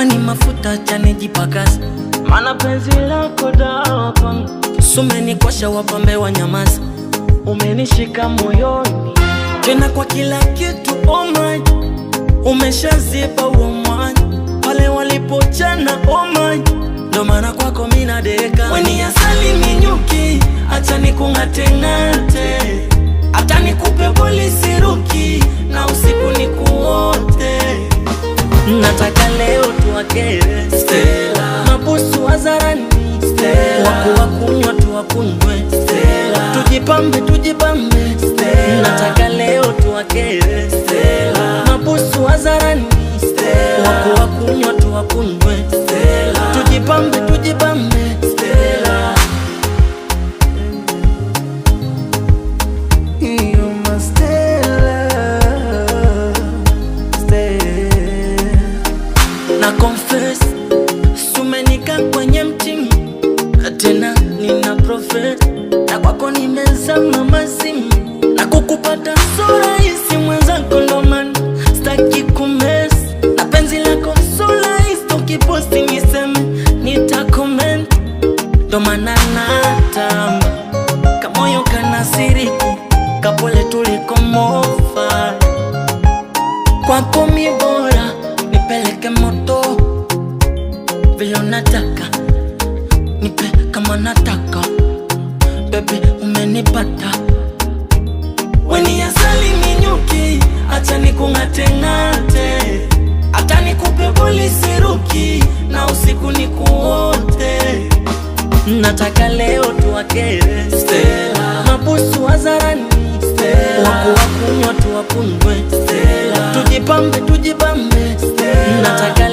ni mafuta chanijipakaza, mana penzi lako dawa kwangu, sumenikosha wapambe wa nyamaza, umenishika moyoni tena kwa kila kitu oh my, umeshazipa huo mwanya pale walipochana oh my, ndo maana kwako mina deka weni asali minyuki, acha nikung'ateng'ate, hata nikupe polisi ruki na usiku nikuote nataka leo tuwakere Stella, mabusu hadharani Stella, waku wakunywa tuwakunywe Stella, tujipambe tujipambe Stella, nataka leo tuwakere Stella, mabusu hadharani Stella, waku wakunywa tuwakunywe Stella, tujipambe tujipambe Stella. You my Stella, Stella. na confess sumenika kwenye mtimu tena nina profet na kwako nimezama mazimu na kukupata so rahisi mwenzako ndo maana staki kumes na penzi lako so rahisi ukiposti niseme nitakoment ndo maana natamba kamoyo kanasiriki kapole tulikomofa kwako mi bora nipeleke moto vile unataka nipe kama nataka bebe umenipata weni asali minyuki acha nikung'ateng'ate hata nikupe polisi ruki na usiku nikuote nataka leo tuwakere Stella, mabusu hadharani Stella, waku wakunywa tuwakunywe Stella, tujipambe tujipambe Stella, nataka